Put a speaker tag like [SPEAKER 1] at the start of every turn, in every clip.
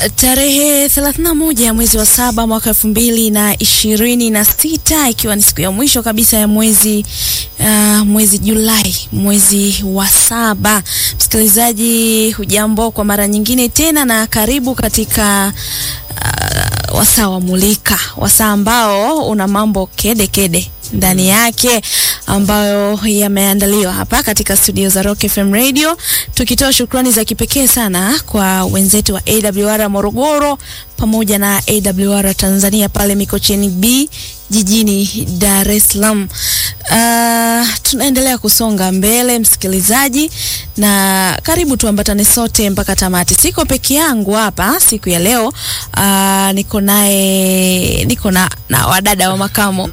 [SPEAKER 1] Tarehe 31 ya mwezi wa saba mwaka elfu mbili na ishirini na sita ikiwa ni siku ya mwisho kabisa ya mwezi uh, mwezi Julai, mwezi wa saba. Msikilizaji, hujambo kwa mara nyingine tena na karibu katika uh, wasaa wa Mulika, wasaa ambao una mambo kede kede ndani yake ambayo yameandaliwa hapa katika studio za Rock FM Radio, tukitoa shukrani za kipekee sana kwa wenzetu wa AWR Morogoro pamoja na AWR Tanzania pale Mikocheni B jijini Dar es Salaam. Uh, tunaendelea kusonga mbele msikilizaji, na karibu tuambatane sote mpaka tamati. Siko peke yangu hapa siku ya leo. Uh, niko naye niko na, na wadada wa makamo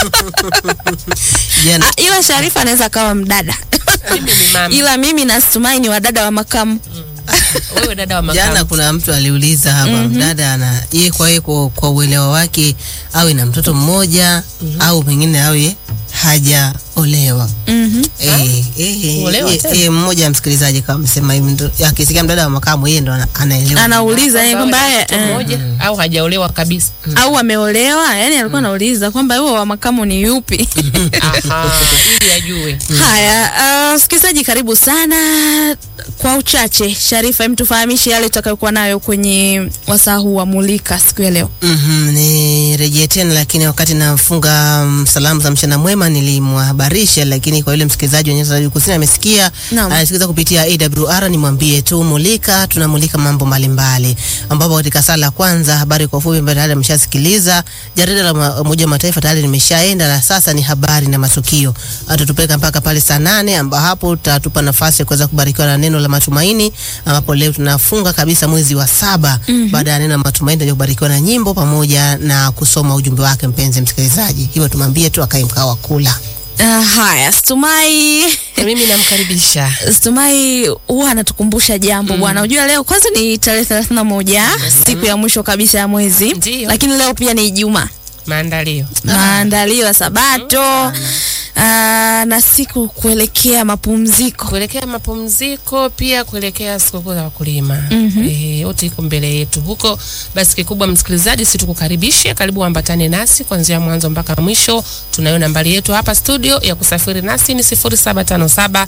[SPEAKER 2] Jana
[SPEAKER 1] Ah, ila Sharifa anaweza akawa mdada
[SPEAKER 3] Mimi ni mama.
[SPEAKER 1] ila mimi na Stumai ni wadada wa makamu.
[SPEAKER 3] Wewe dada wa
[SPEAKER 2] jana
[SPEAKER 3] makamu.
[SPEAKER 2] kuna mtu aliuliza hapa mdada ana yeye kwa yeye kwa, kwa uelewa wake awe na mtoto mmoja au pengine awe hajaolewa.
[SPEAKER 1] Mhm.
[SPEAKER 2] Eh, eh,
[SPEAKER 3] Kuolewa
[SPEAKER 2] eh,
[SPEAKER 3] tena?
[SPEAKER 2] eh, mmoja wa msikilizaji kama amesema hivi ndo akisikia mdada wa makamu yeye ndo ana- anaelewa.
[SPEAKER 1] Anauliza yeye
[SPEAKER 3] Kwamba
[SPEAKER 1] kwamba
[SPEAKER 3] wewe
[SPEAKER 1] eh,
[SPEAKER 3] mtoto mmoja au hajaolewa kabisa.
[SPEAKER 1] au ameolewa, yani alikuwa anauliza kwamba huo wa makamu ni yupi?
[SPEAKER 3] Aha, ili ajue.
[SPEAKER 1] Haya, uh, msikilizaji karibu sana. Kwa uchache, Sharifa, hem tufahamishe yale tutakayokuwa nayo kwenye wasaa huu wa Mulika siku ya leo.
[SPEAKER 2] Mhm, nirejee tena lakini wakati nafunga mm, salamu za mchana mwema nilimwahabarisha, lakini kwa yule msikilizaji wa Nyanda za Kusini amesikia
[SPEAKER 1] Naam.
[SPEAKER 2] anasikiliza kupitia AWR, nimwambie tu mulika, tunamulika mambo mbalimbali, ambapo katika sala ya kwanza habari kwa ufupi ambayo tayari ameshasikiliza. Jarida la ma- Umoja wa Mataifa tayari limeshaenda na sasa ni habari na matukio, atatupeleka mpaka pale saa nane ambapo hapo tatupa nafasi ya kuweza kubarikiwa na neno la matumaini, ambapo leo tunafunga kabisa mwezi wa saba baada ya neno la matumaini tutakuja kubarikiwa na nyimbo pamoja na kusoma ujumbe wake, mpenzi msikilizaji. Hivyo tumwambie tu akae mkao wa kula.
[SPEAKER 1] Uh, haya, Stumai
[SPEAKER 3] Na mimi namkaribisha.
[SPEAKER 1] Stumai huwa anatukumbusha jambo bwana. Unajua leo kwanza ni tarehe thelathini na moja siku ya mwisho kabisa ya mwezi,
[SPEAKER 3] Ndiyo.
[SPEAKER 1] lakini leo pia ni Ijumaa,
[SPEAKER 3] Maandalio.
[SPEAKER 1] maandalio ya Sabato ah, na siku kuelekea mapumziko.
[SPEAKER 3] Kuelekea mapumziko pia kuelekea sikukuu za wakulima. Eh, yote iko mbele yetu huko. Basi kikubwa msikilizaji, si tukukaribishe, karibu ambatane nasi kuanzia mwanzo mpaka mwisho. Tunayo nambari yetu hapa studio ya kusafiri nasi ni 0757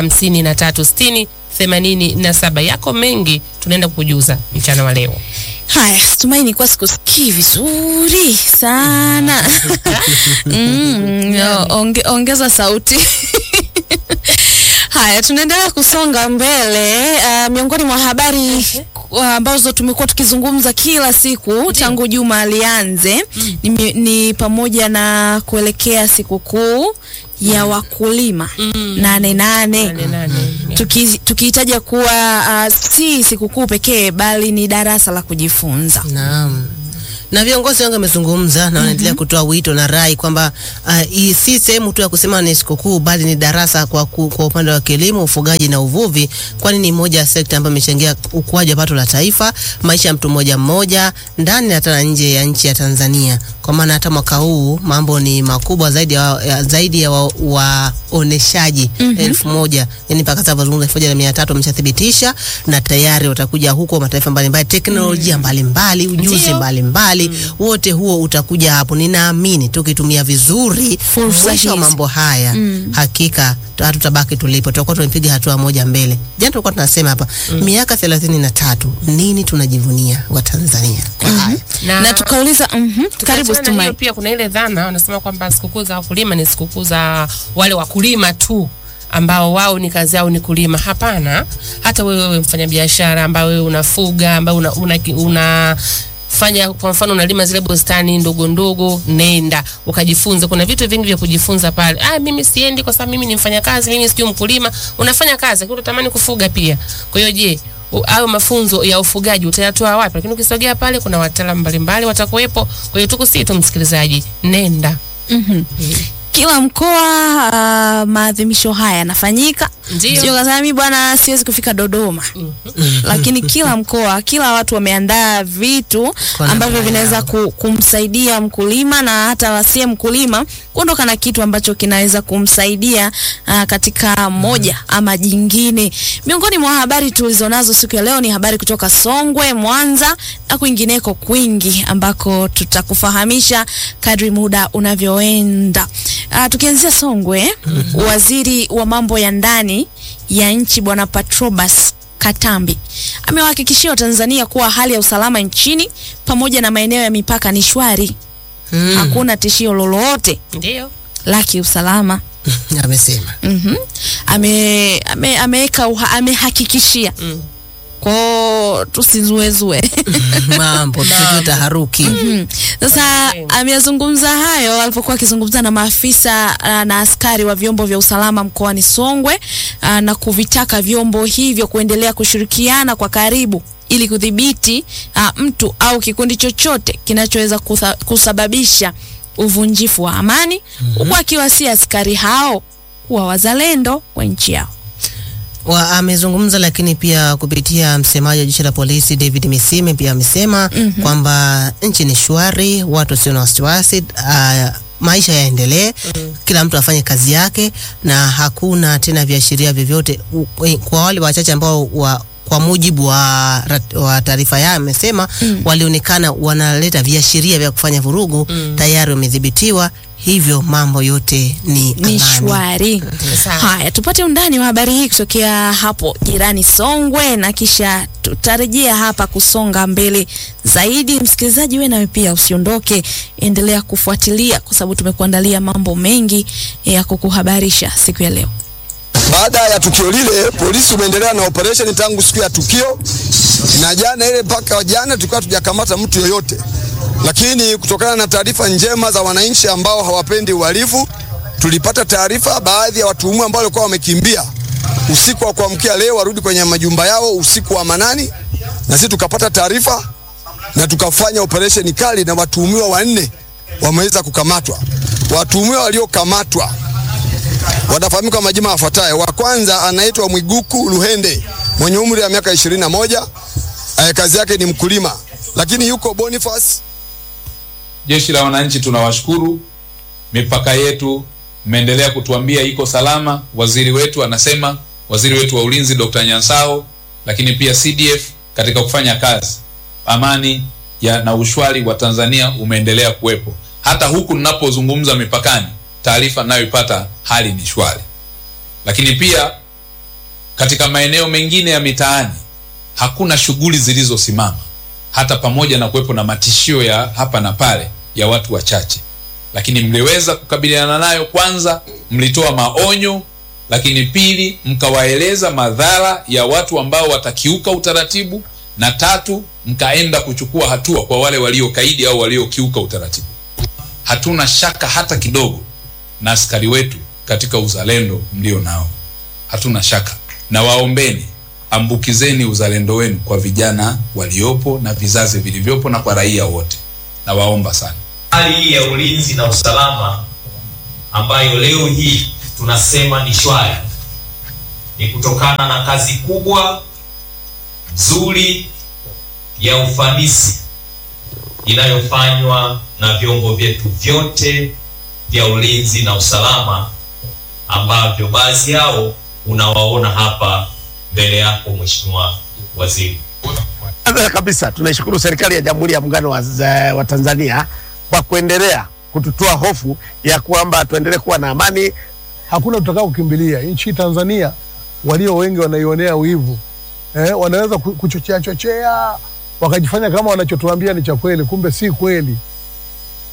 [SPEAKER 3] 5360 87. Yako mengi tunaenda kukujuza mchana wa leo.
[SPEAKER 1] Haya, Stumai, nilikuwa sikusikii vizuri sana mm, onge, ongeza sauti Haya, tunaendelea kusonga mbele. Uh, miongoni mwa habari uh, ambazo tumekuwa tukizungumza kila siku tangu juma alianze ni, mi- ni pamoja na kuelekea sikukuu ya wakulima nane nane
[SPEAKER 3] Nane nane.
[SPEAKER 1] Tuki- tukihitaja kuwa uh, si sikukuu pekee bali ni darasa la kujifunza.
[SPEAKER 2] Naam. Na viongozi wengi wamezungumza na wanaendelea kutoa wito na rai kwamba uh, hii si sehemu tu ya kusema ni sikukuu bali ni darasa kwa, ku, kwa upande wa kilimo, ufugaji na uvuvi, kwani ni moja ya sekta ambayo imechangia ukuaji wa pato la taifa, maisha ya mtu mmoja mmoja ndani na hata na nje ya nchi ya Tanzania. Kwa maana hata mwaka huu mambo ni makubwa zaidi ya, ya, zaidi ya waoneshaji elfu moja yani mpaka sasa wazungumza elfu moja na mia tatu wameshathibitisha na tayari watakuja huko mataifa mbalimbali, teknolojia mbalimbali, ujuzi
[SPEAKER 3] Ndio.
[SPEAKER 2] mbalimbali wote huo utakuja hapo. Ninaamini tukitumia vizuri
[SPEAKER 1] Fursa
[SPEAKER 2] mwisho wa
[SPEAKER 1] hizi.
[SPEAKER 2] mambo haya hakika tu- hatutabaki tulipo, tutakuwa tumepiga hatua moja mbele. Jana tulikuwa tunasema hapa miaka thelathini na tatu, nini tunajivunia wa Tanzania kwa haya
[SPEAKER 1] Na, tukauliza mhm, karibu
[SPEAKER 3] Tukiachana na
[SPEAKER 1] Stumai.
[SPEAKER 3] hiyo pia kuna ile dhana wanasema kwamba sikukuu za wakulima ni sikukuu za wale wakulima tu ambao wao ni kazi yao ni kulima. Hapana, hata wewe wewe mfanyabiashara ambao wewe unafuga ambao una, una, una fanya kwa mfano unalima zile bustani ndogo ndogo, nenda ukajifunze. Kuna vitu vingi vya kujifunza pale. Ah, mimi siendi kwa sababu mimi ni mfanyakazi, mimi sijui mkulima. Unafanya kazi, lakini unatamani kufuga pia. Kwa hiyo je, u- hayo mafunzo ya ufugaji utayatoa wapi? Lakini ukisogea pale kuna wataalamu mbalimbali watakuwepo. Kwa hiyo tukusii tu msikilizaji, nenda.
[SPEAKER 1] Mhm. kila mkoa uh, maadhimisho haya yanafanyika.
[SPEAKER 3] Ndio.
[SPEAKER 1] Sio kasema mimi bwana siwezi kufika Dodoma. Lakini kila mkoa, kila watu wameandaa vitu
[SPEAKER 2] Kwa
[SPEAKER 1] ambavyo
[SPEAKER 2] namna
[SPEAKER 1] vinaweza
[SPEAKER 2] yao.
[SPEAKER 1] ku, kumsaidia mkulima na hata wasiye mkulima kuondoka na kitu ambacho kinaweza kumsaidia uh, katika moja ama jingine. Miongoni mwa habari tulizonazo siku ya leo ni habari kutoka Songwe, Mwanza na kwingineko kwingi ambako tutakufahamisha kadri muda unavyoenda. Uh, tukianzia Songwe, waziri wa mambo ya ndani ya nchi Bwana Patrobas Katambi amewahakikishia Watanzania kuwa hali ya usalama nchini pamoja na maeneo ya mipaka ni shwari.
[SPEAKER 2] Mm.
[SPEAKER 1] Hakuna tishio lolote
[SPEAKER 3] Ndio.
[SPEAKER 1] la kiusalama.
[SPEAKER 2] Amesema.
[SPEAKER 1] Mhm. Ame ame ameweka uha- amehakikishia.
[SPEAKER 3] Mm.
[SPEAKER 1] Kwao tusizuezue.
[SPEAKER 2] Mambo tusijue taharuki.
[SPEAKER 1] Mhm. Sasa
[SPEAKER 3] Okay.
[SPEAKER 1] ameyazungumza hayo alipokuwa akizungumza na maafisa uh, na askari wa vyombo vya usalama mkoani Songwe uh, na kuvitaka vyombo hivyo kuendelea kushirikiana kwa karibu ili kudhibiti uh, mtu au kikundi chochote kinachoweza kutha- kusababisha uvunjifu wa amani huku akiwasia askari hao kuwa wazalendo wa nchi yao.
[SPEAKER 2] wa amezungumza lakini pia kupitia msemaji wa jeshi la polisi David Misime pia amesema kwamba nchi ni shwari, watu wasio na wasiwasi, ah, maisha yaendelee, kila mtu afanye kazi yake na hakuna tena viashiria vyovyote U- we- kwa wale wachache ambao wa kwa mujibu wa, rat- wa taarifa yao amesema walionekana wanaleta viashiria vya kufanya vurugu tayari wamedhibitiwa, hivyo mambo yote ni,
[SPEAKER 1] ni
[SPEAKER 2] amani.
[SPEAKER 1] shwari.
[SPEAKER 3] Sawa.
[SPEAKER 1] Haya, tupate undani wa habari hii kutokea hapo jirani Songwe, na kisha tutarejea hapa kusonga mbele zaidi. Msikilizaji, wewe nawe pia usiondoke, endelea kufuatilia kwa sababu tumekuandalia mambo mengi ya kukuhabarisha siku ya leo.
[SPEAKER 4] Baada ya tukio lile, polisi umeendelea na operation tangu siku ya tukio, na jana ile mpaka jana tulikuwa tujakamata mtu yoyote, lakini kutokana na taarifa njema za wananchi ambao hawapendi uhalifu, tulipata taarifa baadhi ya watuhumiwa ambao walikuwa wamekimbia usiku wa kuamkia leo warudi kwenye majumba yao usiku wa manani, na sisi tukapata taarifa na tukafanya operation kali, na watuhumiwa wanne wameweza kukamatwa. Watuhumiwa waliokamatwa wanafahamika kwa majina yafuatayo. Wa kwanza anaitwa Mwiguku Luhende mwenye umri wa miaka ishirini na moja. Eh, kazi yake ni mkulima, lakini yuko Boniface
[SPEAKER 5] Jeshi la Wananchi tunawashukuru, mipaka yetu mmeendelea kutuambia iko salama. Waziri wetu anasema, waziri wetu wa ulinzi Dr. Nyansao, lakini pia CDF katika kufanya kazi, amani ya na ushwari wa Tanzania umeendelea kuwepo. Hata huku ninapozungumza mipakani, taarifa ninayoipata hali ni shwari. Lakini pia katika maeneo mengine ya mitaani hakuna shughuli zilizosimama hata pamoja na kuwepo na matishio ya hapa na pale ya watu wachache, lakini mliweza kukabiliana nayo. Kwanza mlitoa maonyo, lakini pili mkawaeleza madhara ya watu ambao watakiuka utaratibu, na tatu mkaenda kuchukua hatua kwa wale waliokaidi au waliokiuka utaratibu. Hatuna shaka hata kidogo na askari wetu katika uzalendo mlio nao, hatuna shaka na waombeni ambukizeni uzalendo wenu kwa vijana waliopo na vizazi vilivyopo na kwa raia wote. Nawaomba sana.
[SPEAKER 6] hali hii ya ulinzi na usalama ambayo leo hii tunasema ni shwari ni kutokana na kazi kubwa nzuri ya ufanisi inayofanywa na vyombo vyetu vyote vya ulinzi na usalama ambavyo baadhi yao unawaona hapa mbele yako Mheshimiwa Waziri.
[SPEAKER 7] Kwanza kabisa tunaishukuru serikali ya Jamhuri ya Muungano wa, za- wa Tanzania kwa kuendelea kututoa hofu ya kwamba tuendelee kuwa na amani.
[SPEAKER 8] hakuna tutakao kukimbilia. Nchi hii Tanzania walio wengi wanaionea wivu eh, wanaweza ku- kuchochea chochea wakajifanya kama wanachotuambia ni cha kweli, kumbe si kweli.